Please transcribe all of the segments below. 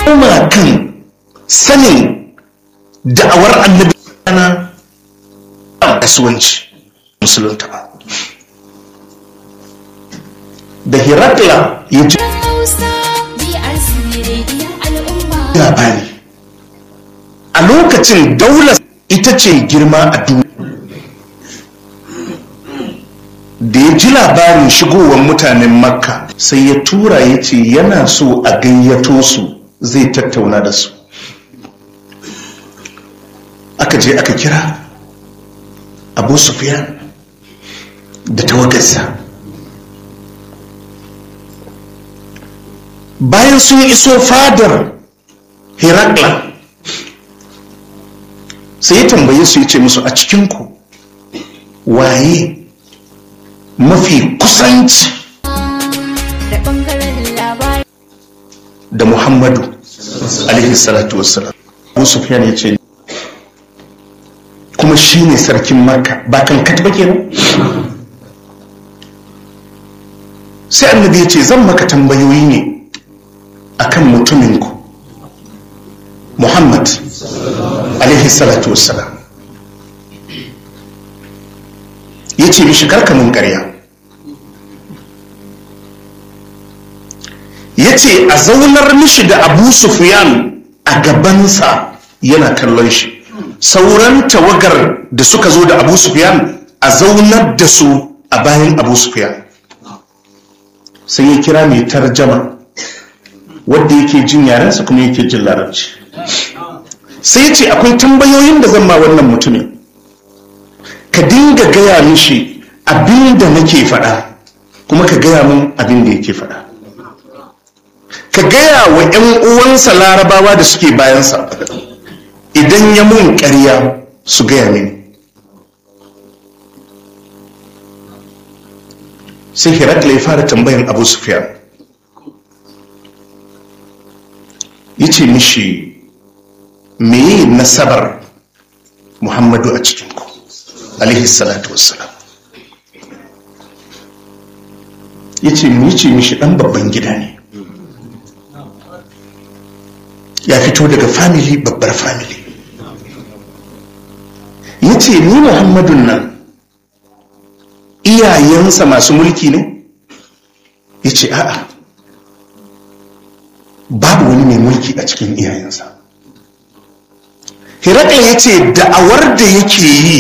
kuma kan sanin da'awar annabi ana kasuwanci musulunta ba da hirakla ya ji labari a lokacin daular ita ce girma a duniya da ya ji labarin shigowar mutanen makka sai ya tura ya ce yana so a gayyato su zai tattauna da su aka je aka kira abu sufyan da tawagarsa bayan sun iso fadar herakla sai ya tambaye su ya ce musu a cikinku waye mafi kusanci da muhammadu alaihi salatu wassalam abu sufyan ya ce kuma shi ne sarkin makka ba kan katba kenan sai annabi ya ce zan maka tambayoyi ne akan mutuminku muhammad alaihi salatu wassalam ya ce mishi karkamin karya ya ce a zaunar mishi da abu sufyan a gabansa yana kallon shi sauran tawagar da suka zo da abu sufyan a zaunar da su a bayan abu sufyan sai ya kira mai tarjama wadda yake jin yarensa kuma yake jin larabci sai ya ce akwai tambayoyin da zan ma wannan mutumin ka dinga gaya mishi abin da nake faɗa kuma ka gaya min abin da yake faɗa ka gaya wa 'yan uwansa larabawa da suke bayansa idan ya mun ƙarya su gaya mini sai herakla ya fara tambayan abu sufyan ya ce mishi meye nasabar muhammadu a cikinku alaihi salatu wassalam ya ce mu ce mishi ɗan babban gida ne ya fito daga family babbar family ya ce ni muhammadun nan iyayensa masu mulki ne ya ce a'a babu wani mai mulki a cikin iyayensa hirakla ya ce da'awar da yake yi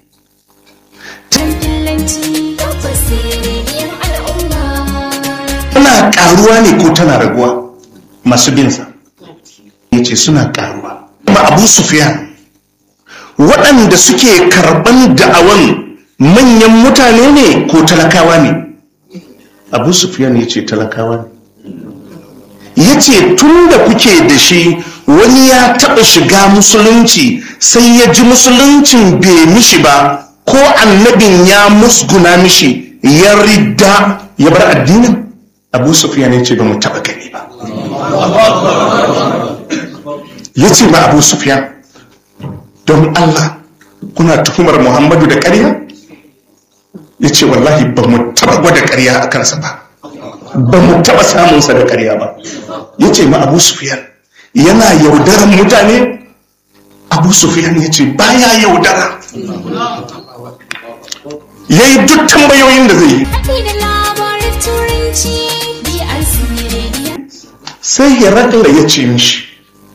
tana karuwa ne ko tana raguwa masu binsa ya ce suna karuwa kuma abu sufiyan waɗanda suke karɓan da'awan manyan mutane ne ko talakawa ne abu sufiyan ya ce talakawa ne ya ce tun da kuke da shi wani ya taɓa shiga musulunci sai ya ji musuluncin bai mishi ba ko annabin ya musguna mishi ya ridda ya bar addinin abu sufiyan ya ce ba mu taɓa gani ba ya ce ma abu sufiyan don allah kuna tuhumar muhammadu da ƙarya ya ce wallahi ba mu taɓa gwada ƙarya a kansa ba ba mu taɓa samunsa da ƙarya ba ya ce ma abu sufiyan yana yaudaran mutane abu sufiyan ya ce baya yaudara ya yi duk tambayoyin da zai yi sai herakla ya ce mishi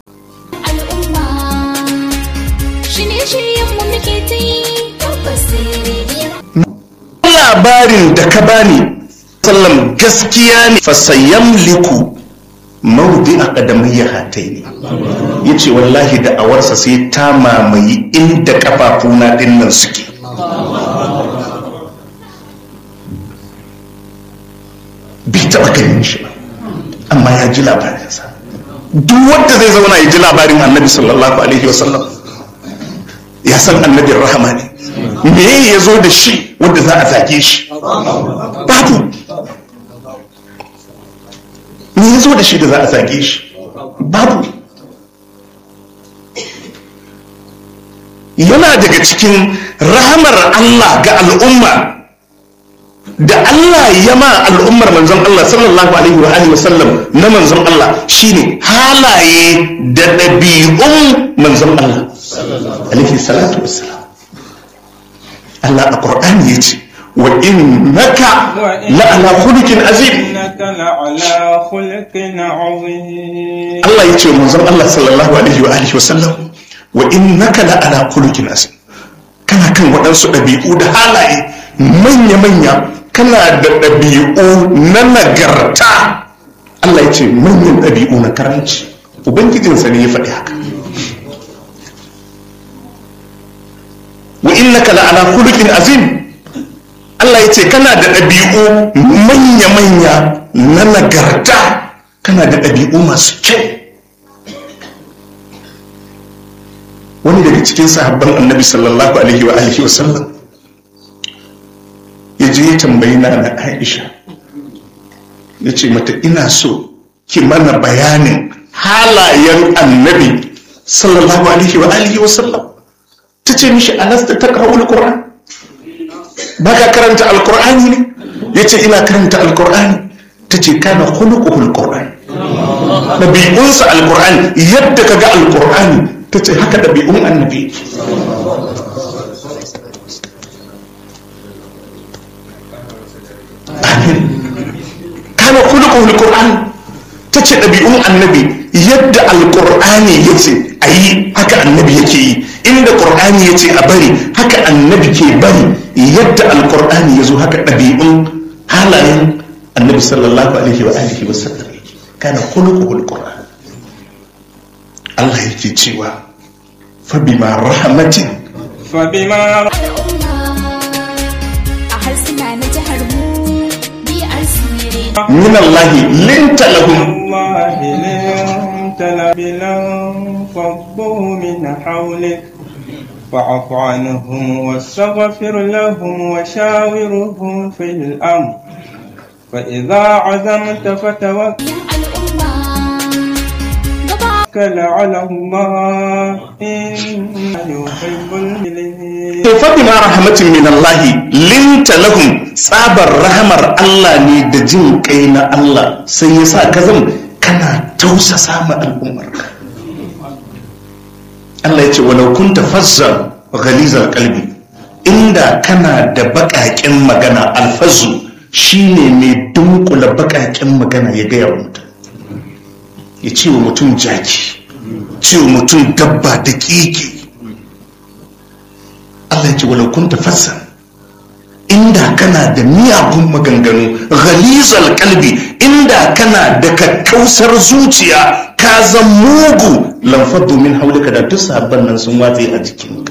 labarin da ka bani sallam gaskiya ne fasayyam liku maudi a ƙadamayya hatai ne ya ce wallahi da awarsa sai ta mamaye inda kafafuna ɗin nan suke bai taɓa ganin shi ba amma ya ji labarinsa duk wanda zai zauna ya ji labarin annabi sallallahu alaihi wasallam ya san annabin rahama ne me ya zo da shi wanda za a zage shi babu me ya zo da shi da za a zage shi babu yana daga cikin rahamar Allah ga al'umma da Allah ya ma al'ummar manzon Allah sallallahu alaihi wa alihi wasallam na manzon Allah shine halaye da ɗabi'un manzon Allah alaihi salatu wassalam Allah a Qur'ani yace wa innaka la ala khuluqin azim إنك لعلى خلق عظيم Allah yace manzon Allah sallallahu alaihi wa alihi wasallam wa innaka la ala khuluqin azim kana kan waɗansu ɗabi'u da halaye manya-manya kana da ɗabi'u na nagarta Allah ya ce manyan ɗabi'u na karanci ubangijinsa ne ya faɗi haka wa innaka la'ala khuluqin azim Allah ya ce kana da ɗabi'u manya-manya na nagarta kana da ɗabi'u masu kyau wani daga cikin sahabban annabi sallallahu alaihi wa alihi wa sallam ya je ya tambayi na na aisha ya ce mata ina so ki mana bayanin halayen annabi sallallahu alaihi wa alihi wa sallam ta ce mishi alasta ta kawo alkur'an ba ka karanta alkur'ani ne ya ce ina karanta alkur'ani ta ce kana hulukuhul alkur'ani ɗabi'unsa alkur'ani yadda ka ga alkur'ani ta ce haka ɗabi'un annabi amin kana kulukun alkur'ani ta ce ɗabi'un annabi yadda alkur'ani ya ce a yi haka annabi yake yi inda ƙur'ani ya ce a bari haka annabi ke bari yadda alkur'ani ya zo haka ɗabi'un halayen annabi sallallahu alaihi wa alihi wa sallam kana kulukun alkur'ani Allah yake cewa fabima rahmatin فبما al'umma a harsuna na jihar mu BRC Radio. min Allah linta lahum الله لنت لانفضوا من حولك فاعف عنهم واستغفر لهم وشاورهم في الأمر فإذا عزمت فتوكل Ya al'umma gaba على الله إن يحب المؤمنين to fabima rahmatin min Allah linta lahum tsabar rahamar Allah ne da jin kai na Allah sai ya sa ka zama kana tausasa ma al'ummarka Allah ya ce walau kunta fazzan ghalizal qalbi inda kana da baƙaƙen magana alfazu shine mai dunkula baƙaƙen magana ya gaya wa mutum ya ce wa mutum jaki ce wa mutum dabba da keke Allah ya ce walau kunta fassan inda kana da miyagun maganganu ghalizal kalbi inda kana da kakkausar zuciya ka zan mugu lamfar domin haulika da duk sahabban nan sun watse a jikinka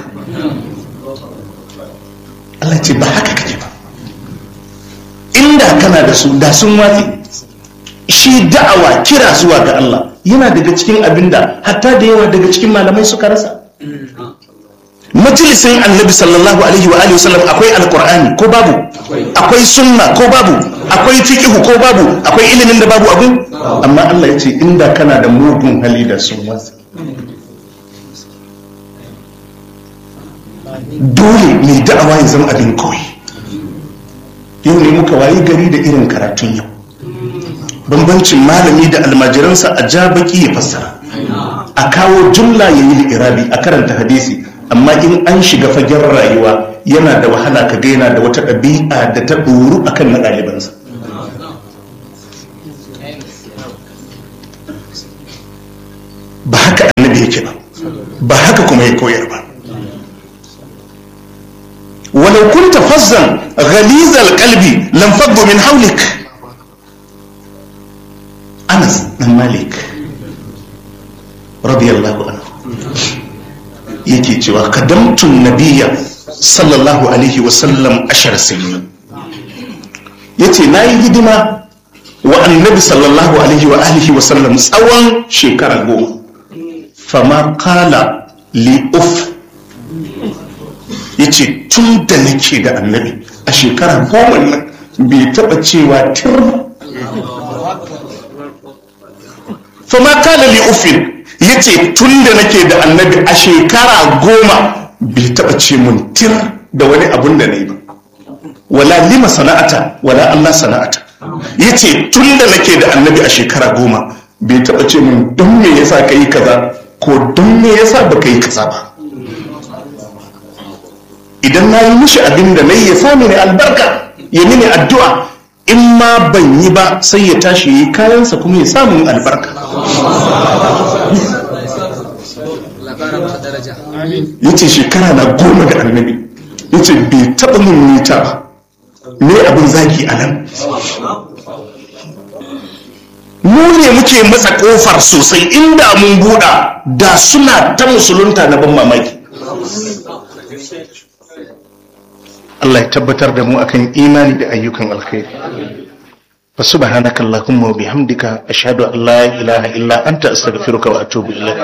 Allah ya ce ba haka kake ba inda kana da su da sun watse shi da'awa kira zuwa ga Allah yana daga cikin abinda hatta da yawa daga cikin malamai suka rasa majalisin annabi sallallahu alaihi wa alihi wasallam akwai alqur'ani ko babu akwai sunna ko babu akwai fiqhu ko babu akwai ilimin da babu abun amma Allah ya ce inda kana da mugun hali da sun wasa dole mai da'awa ya zama abin koyi yau ne muka wayi gari da irin karatun yau bambancin malami da almajiransa a ja baki ya fassara a kawo jumla ya yi irabi a karanta hadisi amma in an shiga fagen rayuwa yana da wahala ka ga yana da wata ɗabi'a da ta ɗoru a kan na ɗalibansa ba haka annabi yake ba ba haka kuma ya koyar ba walau kunta fazzan ghalizal qalbi lam faddu min hawlik Anas dan Malik radiyallahu anhu yake cewa kadamtun nabiyya sallallahu alaihi wasallam ashar sinin yace nayi hidima wa annabi sallallahu alaihi wa alihi wasallam tsawon shekara goma fama kala li uf yace tun da nake da annabi a shekara goma nan bai taba cewa tir fama kala li ufin yace tun da nake da annabi a shekara goma bai taba ce mun tir da wani abun da na yi ba wala lima sana'ata wala Allah sana'ata yace tun da nake da annabi a shekara goma bai taba ce min don me yasa ka yi kaza ko don me yasa baka yi kaza ba idan na yi mishi abin da na yi ya sami ne albarka ya mini addu'a in ma ban yi ba sai ya tashi yi kayansa kuma ya samun albarka ya ce shekara na goma da annabi ya ce bai taɓa mun nita ba me abin zagi a nan mu ne muke matsa kofar sosai inda mun buɗa da suna ta musulunta na ban mamaki Allah ya tabbatar da mu akan imani da ayyukan alkhairi fa subhanaka allahumma wa bihamdika ashhadu an la ilaha illa anta astaghfiruka wa atubu ilayk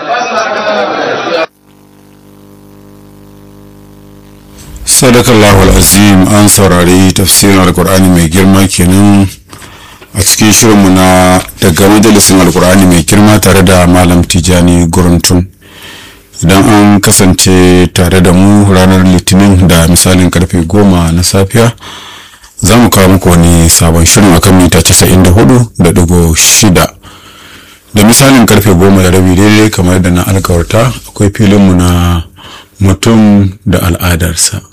sadakallahu azim an saurari tafsirin alkur'ani mai girma kenan a cikin shirinmu na daga majalisin alkur'ani mai girma tare da malam tijani guruntun idan an kasance tare da mu ranar litinin da misalin karfe goma na safiya za mu kawo muku wani sabon shirin akan mita 94.6 da misalin karfe goma da rabi daidai kamar da na alkawarta akwai filinmu na mutum da al'adarsa